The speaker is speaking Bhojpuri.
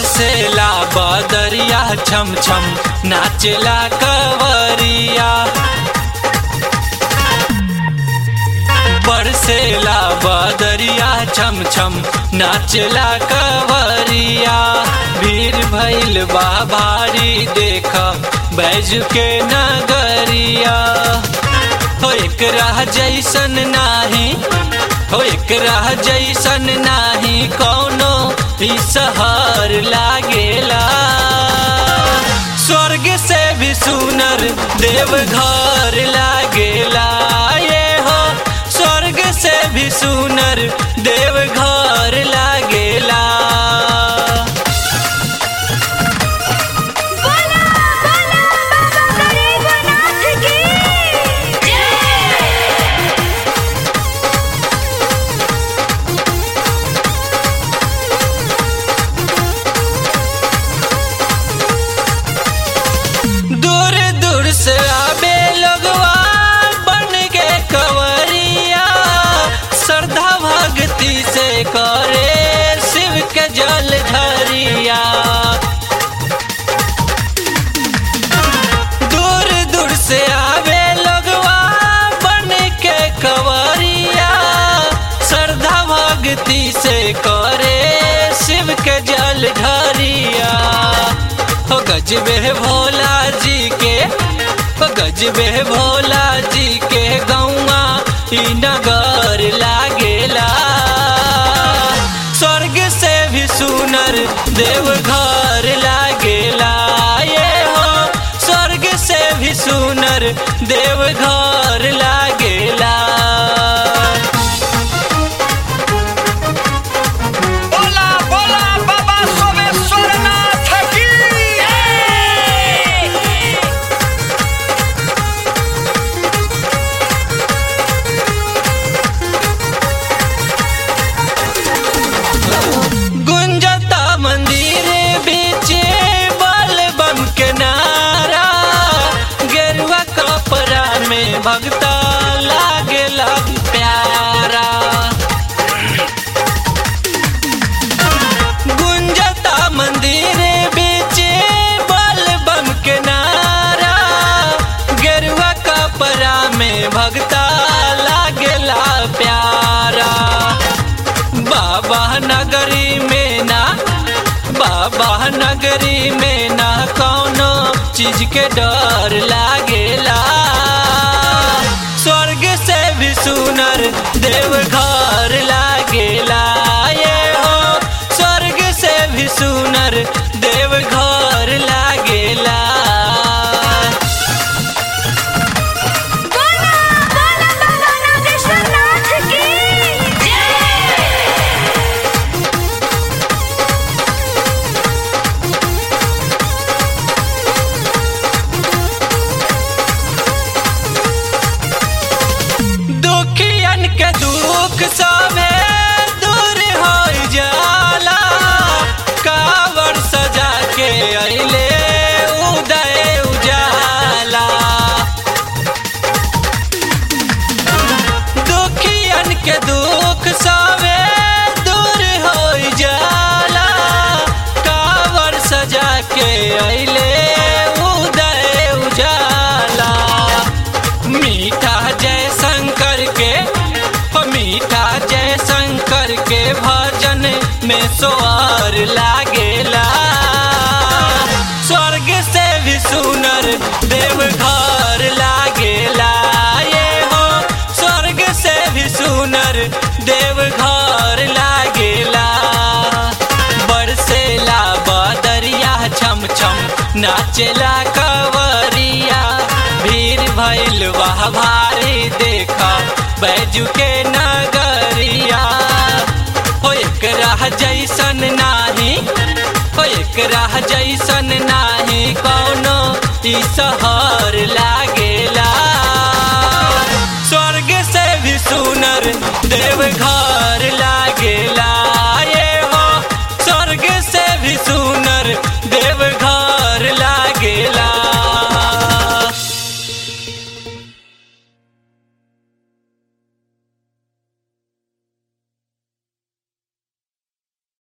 बरसेला बदरिया छम छम नाचेला कवरिया बरसेला बदरिया छम छम नाचेला कवरिया भीड़ भइल बा भारी देख बैज के नगरिया हो एक राह जैसन नाही हो एक राह जैसन नाही कौनो ई सहर लागेला स्वर्ग से भी सुनर देव घर लागेला ये हो स्वर्ग से भी सुनर देव घर लागेला बोला बोला बाबा गरीबनाथ की जय दूर दूर से आबे लोगवा बन के कवरिया श्रद्धा भक्ति से करे शिव के जल धरिया दूर दूर से आवे लोगवा बन के कवरिया श्रद्धा भक्ति से करे शिव के जल ढरिया हो गजबे भोला जी के हो गजबे भोला जी के गौआ ई नगर लागेला स्वर्ग से भी सुनर देव घर लागेला ये हो स्वर्ग से भी सुनर देव घर लागेला बोला बोला बाबा सोमेश्वरनाथ की गुंजता मंदिर बीच बल बम के नारा गेरुआ कपड़ा में भगता लागे लग प्यारा गुंजता मंदिर बीच बल बम के नारा गेरुआ कपड़ा में भगता लागेला प्यारा बाबा नगरी में ना बाबा नगरी में ना कौनो चीज के डर लागेला स्वर्ग से भी सुनर देव घर लागेला ये हो स्वर्ग से भी सुनर देव घर लागेला बोला बोला बाबा नागेश्वरनाथ की जय दुखियन के दुख सभे दूर हो जाला कावर सजा के अइले उदय उजाला दुखियन के दुख सभे दूर हो जाला कावर सजा के अइले उदय उजाला मीठा जय शंकर के हो मीठा जय शंकर के भजन में सोअर लागेला स्वर्ग से भी सुनर देव घर लागेला ये हो स्वर्ग से भी सुनर देव घर लागेला बरसेला बदरिया छम छम नाचेला कवरिया भीड़ भइल वाह भारी देखा बैजू के नगरिया हो एक राह जैसन नाही हो एक राह जैसन नाही कौनो ई सहर लागेला स्वर्ग से भी सुनर देव घर लागेला